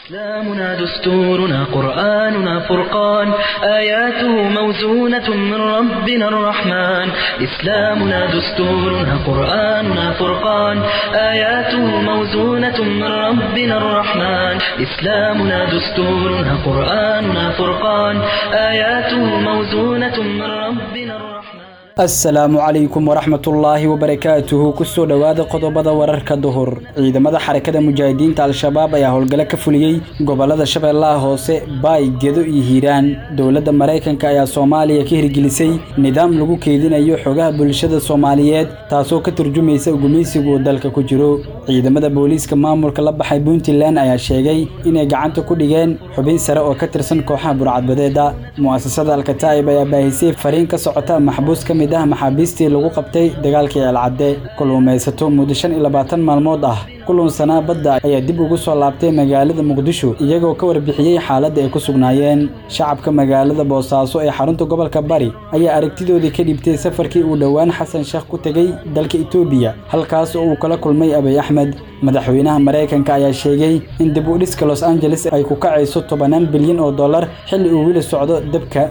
إسلامنا دستورنا قرآننا فرقان آياته موزونة من ربنا الرحمن إسلامنا دستورنا قرآننا فرقان آياته موزونة من ربنا الرحمن إسلامنا دستورنا قرآننا فرقان آياته موزونة من ربنا الرحمن asalaamu calaykum waraxmatullaahi wabarakaatuhu kusoo dhowaada qodobada wararka duhur ciidamada xarakada mujaahidiinta al-shabaab ayaa howlgalo ka fuliyey gobolada shabeellaha hoose baay gedo iyo hiiraan dowladda maraykanka ayaa soomaaliya ka hirgelisay nidaam lagu keedinayo xogaha bulshada soomaaliyeed taasoo ka turjumaysa gumaysigu uu dalka ku jiro ciidamada booliiska maamulka la baxay puntland ayaa sheegay inay gacanta ku dhigeen xubin sare oo ka tirsan kooxaha burcadbadeeda mu'asasada alkataa'ib ayaa baahisay fariin ka socota maxbuus ka mid ah maxaabiistii lagu qabtay dagaalkii ceelcadde kulluumaysato muddo shan iyo labaatan maalmood ah kulunsanaa badda ayaa dib ugu soo laabtay magaalada muqdisho iyagoo ka warbixiyey xaaladda ay ku sugnaayeen shacabka magaalada boosaaso ee xarunta gobolka bari ayaa aragtidoodii ka dhibtay safarkii uu dhowaan xasan sheekh ku tegey dalka etoobiya halkaas oo uu kala kulmay abiy axmed madaxweynaha maraykanka ayaa sheegay in dib u dhiska los angeles ay ku kacayso tobanaan bilyan oo dollar xilli uu weli socdo dabka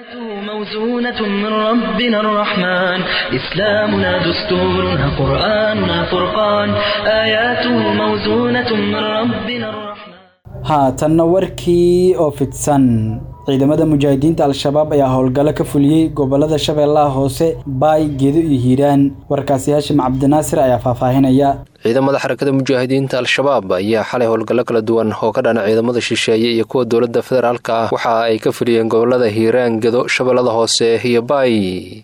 موزونة من ربنا الرحمن إسلامنا دستورنا قرآننا فرقان آياته موزونة من ربنا الرحمن haatanna warkii oo fidsan ciidamada mujaahidiinta al-shabaab ayaa howlgallo ka fuliyey gobolada shabeellaha hoose baay gedo iyo hiiraan warkaasi haashim cabdinaasir ayaa faahfaahinaya ciidamada xarakada mujaahidiinta al-shabaab ayaa xalay howlgallo kala duwan oo ka dhana ciidamada shisheeye iyo kuwa dowladda federaalka ah waxa ay ka fuliyeen gobolada hiiraan gedo shabeellada hoose iyo baay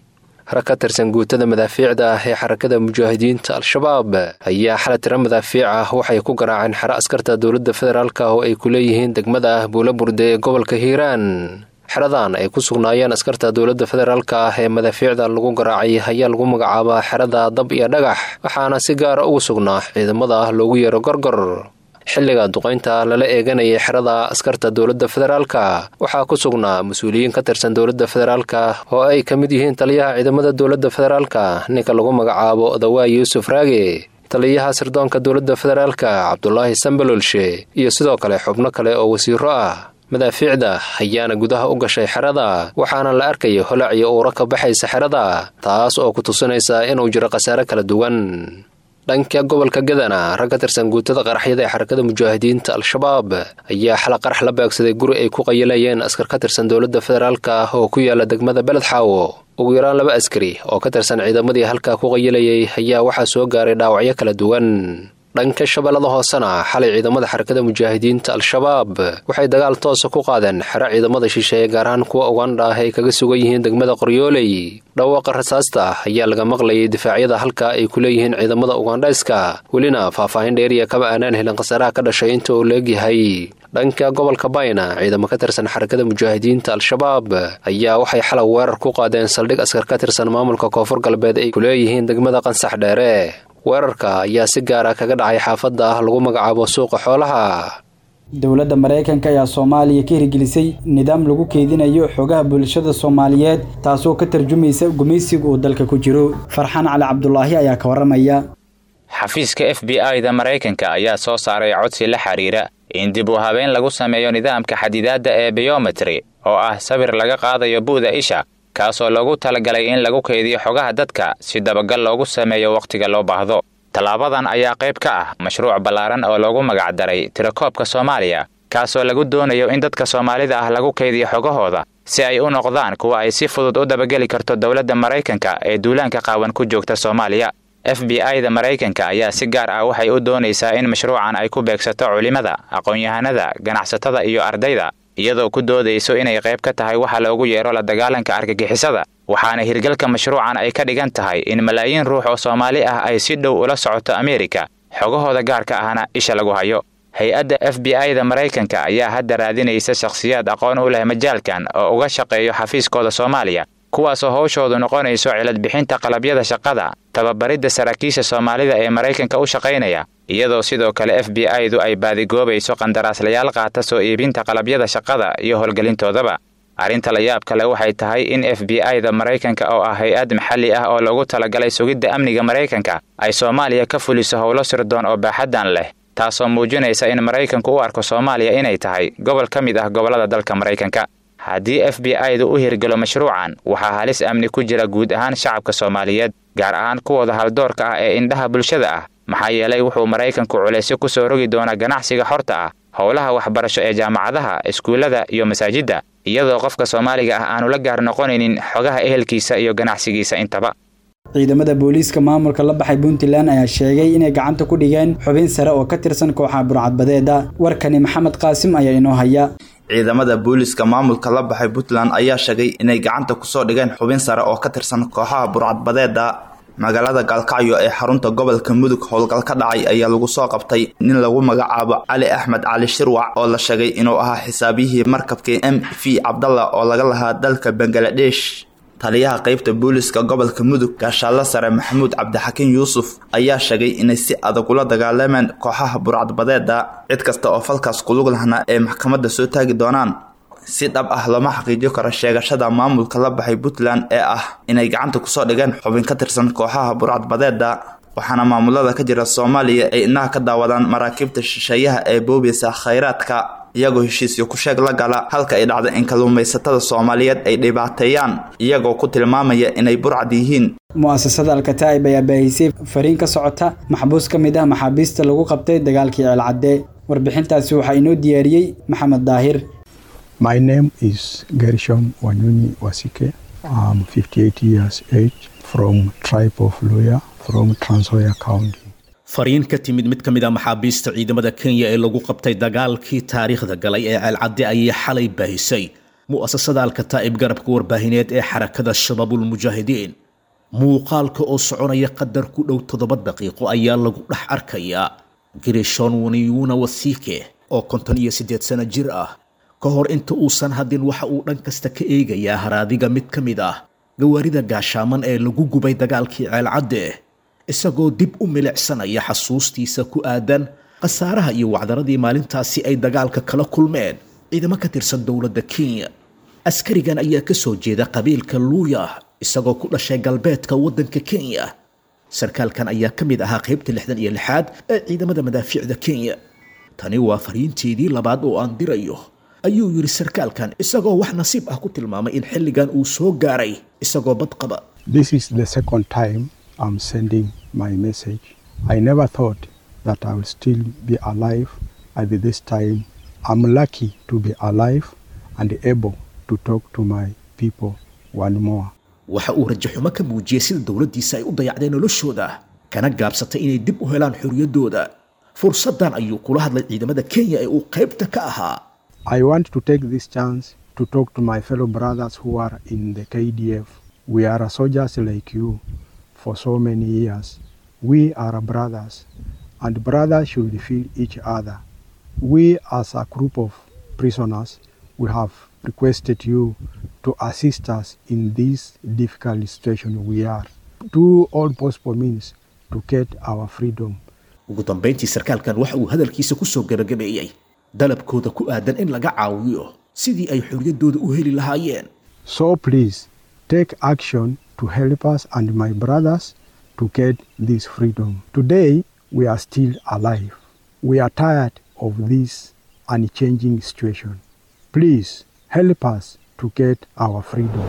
rag ka tirsan guutada madaafiicda ah ee xarakada mujaahidiinta al-shabaab ayaa xala tira madaafiic ah waxay ku garaaceen xero askarta dowladda federaalka oo ay ku leeyihiin degmada ah buula burde ee gobolka hiiraan xeradan ay ku sugnaayeen askarta dowladda federaalka ah ee madaafiicda lagu garaacay ayaa lagu magacaabaa xerada dab iyo dhagax waxaana si gaara ugu sugnaa ciidamada ah loogu yeero gorgor xilliga duqaynta lala eeganayay xerada askarta dowladda federaalka waxaa ku sugnaa mas-uuliyiin ka tirsan dowladda federaalka oo ay ka mid yihiin taliyaha ciidamada dowladda federaalka ninka lagu magacaabo dawaa yuusuf raage taliyaha sirdoonka dowladda federaalka cabdulaahi sambalolshe iyo sidoo kale xubno kale oo wasiiro ah madaafiicda ayaana gudaha u gashay xerada waxaana la arkaya holac iyo uura ka baxaysa xerada taas oo ku tusinaysa inuu jiro khasaare kala duwan dhanka gobolka gadana rag ka tirsan guutada qaraxyada ee xarakada mujaahidiinta al-shabaab ayaa xala qarax la beegsaday guri ay ku qayilayeen askar ka tirsan dowladda federaalka ah oo ku yaala degmada beledxaawo ugu yaraan laba askari oo ka tirsan ciidamadii halkaa ku qayilayay ayaa waxaa soo gaaray dhaawacyo kala duwan dhanka shabeellada hoosena xalay ciidamada xarakada mujaahidiinta al-shabaab waxay dagaal toosa ku qaadeen xero ciidamada shisheeye gaar ahaan kuwa ugandha ah ay kaga sugan yihiin degmada qoryooley dhawaaqa rasaasta ayaa laga maqlayay difaacyada halka ay ku leeyihiin ciidamada ugandhayska welina faahfaahin dheeriya kama aanaan helin khasaaraha ka dhashay inta uu leegyahay dhanka gobolka bayna ciidamo ka tirsan xarakada mujaahidiinta al-shabaab ayaa waxay xalay weerar ku qaadeen saldhig askar ka tirsan maamulka koonfur galbeed ay ku leeyihiin degmada qansax dheere weerarka ayaa si gaara kaga dhacay xaafadda ah lagu magacaabo suuqa xoolaha dowladda maraykanka ayaa soomaaliya ka hirgelisay nidaam lagu keedinayo xogaha bulshada soomaaliyeed taasoo ka tarjumaysa gumaysiga uu dalka ku jiro farxaan cali cabdulaahi ayaa ka waramaya xafiiska f b i da maraykanka ayaa soo saaray codsi la xiriira in dib u habeen lagu sameeyo nidaamka xadidaadda ee biyometri oo ah sawir laga qaadayo bu'da isha kaasoo loogu talagalay in lagu kaydiyo xogaha dadka si dabagal loogu sameeyo wakhtiga loo baahdo tallaabadan ayaa qayb ka ah mashruuc ballaaran oo loogu magacdaray tirakoobka soomaaliya kaasoo lagu doonayo in dadka soomaalida ah lagu kaydiyo xogahooda si ay u noqdaan kuwa ay si fudud u dabageli karto dowladda maraykanka ee duulaanka qaawan ku joogta soomaaliya f b i da maraykanka ayaa si gaar ah waxay u doonaysaa in mashruucan ay ku beegsato culimada aqoon-yahanada ganacsatada iyo ardayda iyadoo ku doodayso inay qayb ka tahay waxa loogu yeero la dagaalanka argagixisada waxaana hirgalka mashruucan ay ka dhigan tahay in malaayiin ruux oo soomaali ah ay si dhow ula socoto ameerika xogahooda gaarka ahna isha lagu hayo hay-adda f b i da maraykanka ayaa hadda raadinaysa shakhsiyaad aqoon u leh majaalkan oo uga shaqeeyo xafiiskooda soomaaliya kuwaasoo howshoodu noqonayso ciladbixinta qalabyada shaqada tababaridda saraakiisha soomaalida ee maraykanka u shaqaynaya iyadoo sidoo kale f b i du ay baadigoobayso qandaraaslayaal qaata soo iibinta qalabyada shaqada iyo howlgelintoodaba arrinta la yaab kale waxay tahay in f b i da maraykanka oo ah hay-ad maxalli ah oo loogu talagalay sugidda amniga maraykanka ay soomaaliya ka fuliso howlo sirdoon oo baaxaddan leh taasoo muujinaysa in maraykanku u arko soomaaliya inay tahay gobol ka mid ah gobollada dalka maraykanka haddii f b i-du u hirgelo mashruucan waxaa halis amni ku jira guud ahaan shacabka soomaaliyeed gaar ahaan kuwooda haldoorka ah ee indhaha bulshada ah maxaa yeelay wuxuu maraykanku culaysyo ku soo rogi doonaa ganacsiga xorta ah howlaha waxbarasho ee jaamacadaha iskuullada iyo masaajidda iyadoo qofka soomaaliga ah aanu la gaar noqonaynin xogaha ehelkiisa iyo ganacsigiisa intaba ciidamada booliiska maamulka la baxay puntland ayaa sheegay inay gacanta ku dhigeen xubin sare oo ka tirsan kooxaha burcadbadeeda warkani maxamed qaasim ayaa inoo haya ciidamada booliiska maamulka la baxay puntland ayaa sheegay inay gacanta kusoo dhigeen xubin sare oo ka tirsan kooxaha burcadbadeeda magaalada gaalkacyo ee xarunta gobolka mudug howlgal ka dhacay ayaa lagu soo qabtay nin lagu magacaabo cali axmed cali shirwac oo la sheegay inuu ahaa xisaabiyihii markabkii m v cabdalla oo laga lahaa dalka bangaladesh taliyaha qeybta booliiska gobolka mudug gaashaalla sare maxamuud cabdixakiin yuusuf ayaa sheegay inay si adag ula dagaalameen kooxaha burcadbadeeda cid kasta oo falkaas kulug lahna ay maxkamadda soo taagi doonaan si dhab ah lama xaqiijiyo karo sheegashada maamulka la baxay puntland ee ah inay gacanta kusoo dhigeen xubin ka tirsan kooxaha burcadbadeeda waxaana maamulada ka jira soomaaliya ay inaha ka daawadaan maraakiibta shisheeyaha ee boobiysa khayraadka iyagoo heshiisyo ku sheeg la gala halka ay dhacda in kalluumaysatada soomaaliyeed ay dhibaateeyaan iyagoo ku tilmaamaya inay burcad yihiin mu'asasada alkataa'ib ayaa baahisay fariin ka socota maxbuus ka mid ah maxaabiista lagu qabtay dagaalkii ceelcadde warbixintaasi waxaa inoo diyaariyey maxamed daahir My name is Gershom Wanyunyi Wasike. I'm 58 years age from tribe of Luya from Trans-Nzoia County. fariin ka timid mid ka mid a maxaabiista ciidamada kenya ee lagu qabtay dagaalkii taariikhda galay ee ceelcadde ayay xalay baahisay mu'asasada alkataa'ib garabka warbaahineed ee xarakada shabaabulmujaahidiin muuqaalka oo soconaya qadar ku dhow toddoba daqiiqo ayaa lagu dhex arkayaa girishon waniyuuna wasiike oo konton iyo siddeed sano jir ah ka hor inta uusan hadin waxa uu dhan kasta ka eegayaa haraadiga mid ka mid ah gawaarida gaashaaman ee lagu gubay dagaalkii ceelcadde isagoo dib u milicsanaya xasuustiisa ku aadan khasaaraha iyo wacdaradii maalintaasi ay dagaalka kala kulmeen ciidamo ka tirsan dowladda kenya askarigan ayaa ka soo jeeda qabiilka luuya isagoo ku dhashay galbeedka waddanka kenya sarkaalkan ayaa ka mid ahaa qaybta lixdan iyo lixaad ee ciidamada madaafiicda kenya tani waa fariinteedii labaad oo aan dirayo ayuu yidhi sarkaalkan isagoo wax nasiib ah ku tilmaamay in xilligan uu soo gaaray isagoo bad qaba This is the second time I'm sending my message. I never thought that I will still be alive at this time. I'm lucky to be alive and able to talk to my people one more. waxa uu rajaxumo ka muujiyey sida dowladdiisa ay u dayacdeen noloshooda kana gaabsatay inay dib u helaan xorriyaddooda fursaddan ayuu kula hadlay ciidamada kenya ee uu qaybta ka ahaa I want to take this chance to talk to my fellow brothers who are in the KDF. We are soldiers like you for so many years. We are brothers, and brothers should feel each other. We, as a group of prisoners, we have requested you to assist us in this difficult situation we are. Do all possible means to get our freedom. ugu dambayntii sarkaalkan waxa uu hadalkiisa ku soo gabagabeeyey dalabkooda ku aadan in laga caawiyo sidii ay xorriyaddooda u heli lahaayeen So please take action to help us and my brothers to get this freedom. Today we are still alive. We are tired of this unchanging situation. Please help us to get our freedom.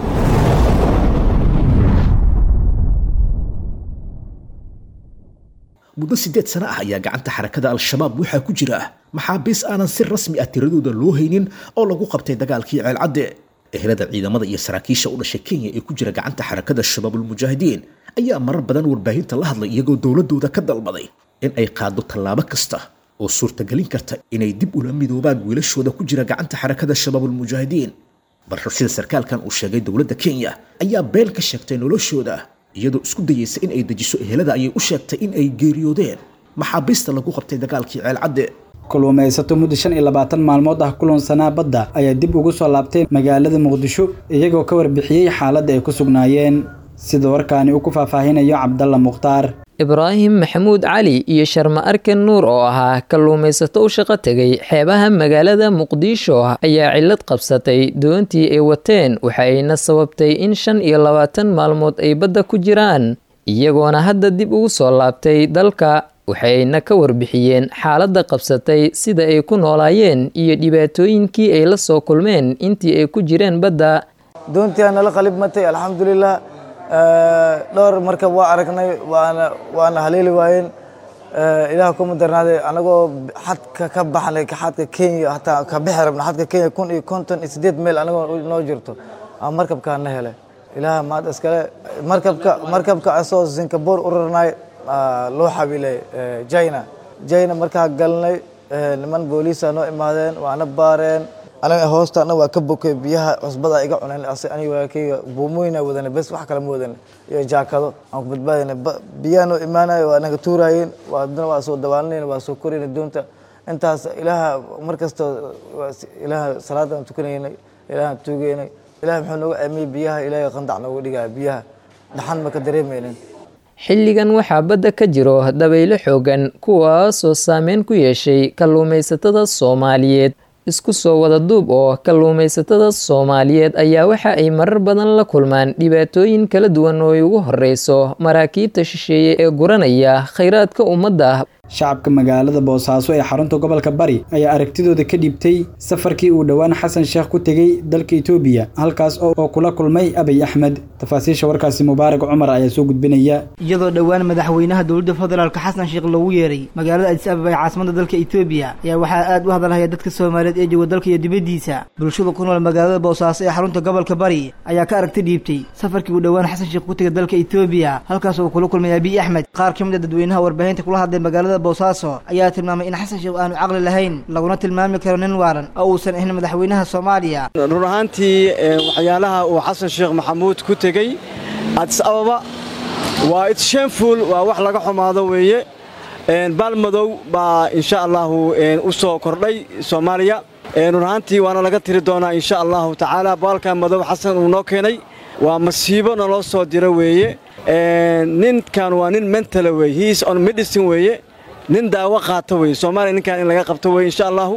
muddo siddeed sano ah ayaa gacanta xarakada al-shabaab waxaa ku jira maxaabiis aanan si rasmi ah tiradooda loo haynin oo lagu qabtay dagaalkii ceelcadde ehelada ciidamada iyo saraakiisha u dhashay kenya ee ku jira gacanta xarakada shabaabulmujaahidiin ayaa marar badan warbaahinta la hadlay iyagoo dowladooda ka dalbaday in ay qaado tallaabo kasta oo suurtagelin karta inay dib ula midoobaan wiilashooda ku jira gacanta xarakada shabaabulmujaahidiin balse sida sarkaalkan uu sheegay dowladda kenya ayaa been ka sheegtay noloshooda iyadoo isku dayeysa in ay dejiso ehelada ayay u sheegtay in ay geeriyoodeen maxaabiista lagu qabtay dagaalkii ceelcadde kulluumaysato muddo shan iyo labaatan maalmood ah kulansanaa badda ayaa dib ugu soo laabtay magaalada muqdisho iyagoo ka warbixiyey xaaladda ay ku sugnaayeen sida warkaani uu ku faahfaahinayo cabdalla mukhtaar ibraahim maxamuud cali iyo sharma arkan nuur oo ahaa kalluumaysato u shaqo tegay xeebaha magaalada muqdisho ayaa cillad qabsatay doontii ay wateen waxa ayna sababtay in shan iyo labaatan maalmood ay badda ku jiraan iyagoona hadda dib ugu soo laabtay dalka waxayna ka warbixiyeen xaaladda qabsatay sida ay ku noolaayeen iyo dhibaatooyinkii ay la soo kulmeen intii ay ku jireen badda doontii nala qalib matay alxamdulilah dhowr markab waa aragnay waana waana haleeli waayeen ilaah kuma darnaaday anagoo xadka ka baxnay xadka kenya hataa ka bixi rabna xadka kenya kun iyo konton iyo sideed meel anagoo noo jirto aa markabkaa na helay ilaah maad iskale markabka markabka asoo singapore u rarnay loo xabiilay china china markaa galnay niman booliisa noo imaadeen waana baareen anaga hoostaana waa ka bokay biyaha cusbada iga cuneen aniga buumooyina wadana bes wax kale ma wadana iyo jaakado aan ku badbaadina biyaha noo imaanayo waa naga tuuraayeen waadna waa soo dabaalanayna waa soo korayna doonta intaas ilaaha mar kasta ilaaha salaadaan tukanaynay ilaahaan tuugaynay ilaah muxuu nooga aamiyey biyaha ilaahay qandac nooga dhigaya biyaha dhaxan ma ka dareemaynin xilligan waxaa badda ka jiro dabaylo xoogan kuwaasoo saameyn ku yeeshay kalluumaysatada soomaaliyeed isku soo wada duub oo kalluumaysatada soomaaliyeed ayaa waxa ay marar badan la kulmaan dhibaatooyin kala duwan oo ay ugu horeyso maraakiibta shisheeye ee guranaya khayraadka ummadda shacabka magaalada boosaaso ee xarunta gobolka bari ayaa aragtidooda ka dhiibtay safarkii uu dhowaan xasan sheekh ku tegey dalka itoobiya halkaas oo kula kulmay abiy axmed tafaasiisha warkaasi mubaarak cumar ayaa soo gudbinaya iyadoo dhowaan madaxweynaha dowladda federaalk xasan sheekh loogu yeeray magaalada adis ababa ee caasimada dalka itoobiya ayaa waxaa aad u hadalhaya dadka soomaaliyeed ee jooga dalka iyo dibaddiisa bulshada ku nool magaalada boosaaso ee xarunta gobolka bari ayaa ka aragti dhiibtay safarkii uu dhowaan xasan sheekh ku tegay dalka itoobiya halkaas oo kula kulmay abiy axmed qaar ka mid a dadweynaha warbaahinta kula hadlay magaalada boosaaso ayaa tilmaamay in xasan sheekh aanu caqli lahayn laguna tilmaami karo nin waalan oo uusan ahayn madaxweynaha soomaaliya run ahaantii waxyaalaha uu xasan sheekh maxamuud ku tegey adis ababa waa its shameful waa wax laga xumaado weeye baalmadow baa insha allahu u soo kordhay soomaaliya run ahaantii waana laga tiri doonaa insha allahu tacaala baalka madow xasan uu noo keenay waa masiibo naloo soo diro weeye ninkan waa nin mentala weye hiis on medicine weeye nin daawo qaata weye soomaaliya ninkan in laga qabto weye insha allahu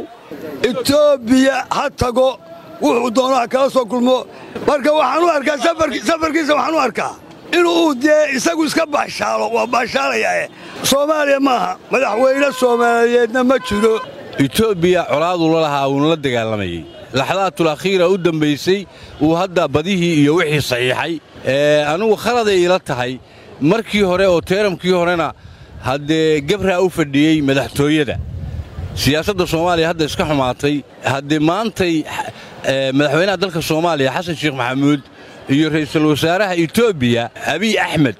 etoobiya ha tago wuxuu doono ha kala soo kulmo marka waxaan u arkaa safarkiisa waxaan u arkaa inuu dee isagu iska baashaalo waa baashaalayaae soomaaliya maaha madaxweyne soomaaliyeedna ma jiro etoobiya colaaduu la lahaa uuna la dagaalamayey laxdaatul akhiira u dambaysay uu hadda badihii iyo wixii saxiixay anugu khaladay ila tahay markii hore oo teeramkii horena haddee gebraa u fadhiyey madaxtooyada siyaasadda soomaaliya hadda iska xumaatay haddee maantay madaxweynaha dalka soomaaliya xasan sheekh maxamuud iyo ra'iisul wasaaraha etoobiya abiy axmed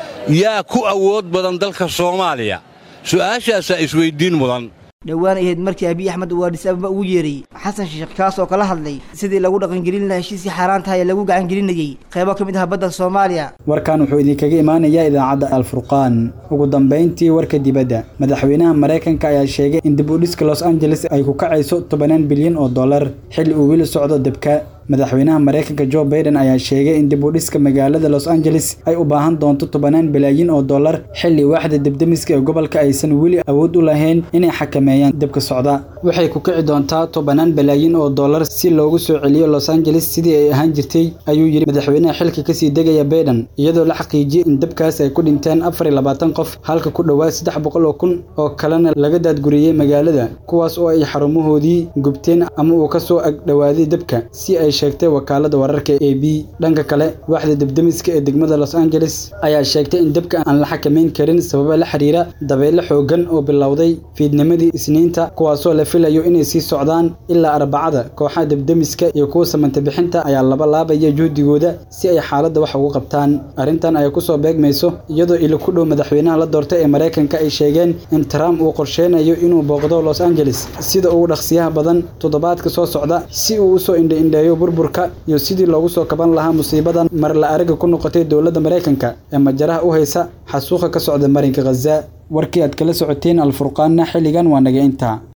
yaa ku awood badan dalka soomaaliya su'aashaasaa isweyddiin mudan dhowaan ahayd markii abiy axmed uu adis ababa ugu yeeray xasan sheekh kaas oo kala hadlay sidii lagu dhaqangelin lahaa heshiisii xaaraan tahay ee lagu gacangelinayey qaybo ka mid ah badda soomaaliya warkan wuxuu idinkaga imaanayaa idaacadda alfurqaan ugu dambayntii warka dibadda madaxweynaha maraykanka ayaa sheegay in dib u dhiska los angeles ay ku kacayso tobanaan bilyan oo dollar xilli uu weli socdo debka madaxweynaha maraykanka jo baiden ayaa sheegay in dib u dhiska magaalada los angeles ay u baahan doonto tobanaan bilyan oo dollar xilli waaxda debdemiska ee gobolka aysan weli awood u lahayn inay xakameeyaan debka socda waxay ku kici doontaa tobanaan bilyan oo dollar si loogu soo celiyo los angeles sidii ay ahaan jirtay ayuu yidhi madaxweynaha xilka kasii degaya baiden iyadoo la xaqiijiyey in debkaas ay ku dhinteen afar iyo labaatan qof halka ku dhowaad saddex boqol oo kun oo kalena laga daadguriyey magaalada kuwaas oo ay xarumahoodii gubteen ama uu ka soo ag dhowaaday debka si ay sheegtay wakaalada wararka a b dhanka kale waaxda debdemiska ee degmada los angeles ayaa sheegtay in debka aan la xakamayn karin sababa la xiriira dabeyle xoogan oo bilowday fiidnimadii isniinta kuwaasoo la filayo inay sii socdaan ilaa arbacada kooxaha debdemiska iyo kuwa samanta bixinta ayaa laba laabaya juhdigooda si ay xaaladda wax ugu qabtaan arrintan ay kusoo beegmayso iyadoo ili ku dhow madaxweynaha la doortay ee maraykanka ay sheegeen in trump uu qorsheynayo inuu booqdo los angeles sida ugu dhaqsiyaha badan toddobaadka soo socda si uu usoo indhaindheeyo burburka iyo sidii loogu soo kaban lahaa musiibadan mar la araga ku noqotay dowladda maraykanka ee majaraha u haysa xasuuqa ka socda marinka khaza warkii aad kala socoteen alfurqaanna xilligan waa naga intaa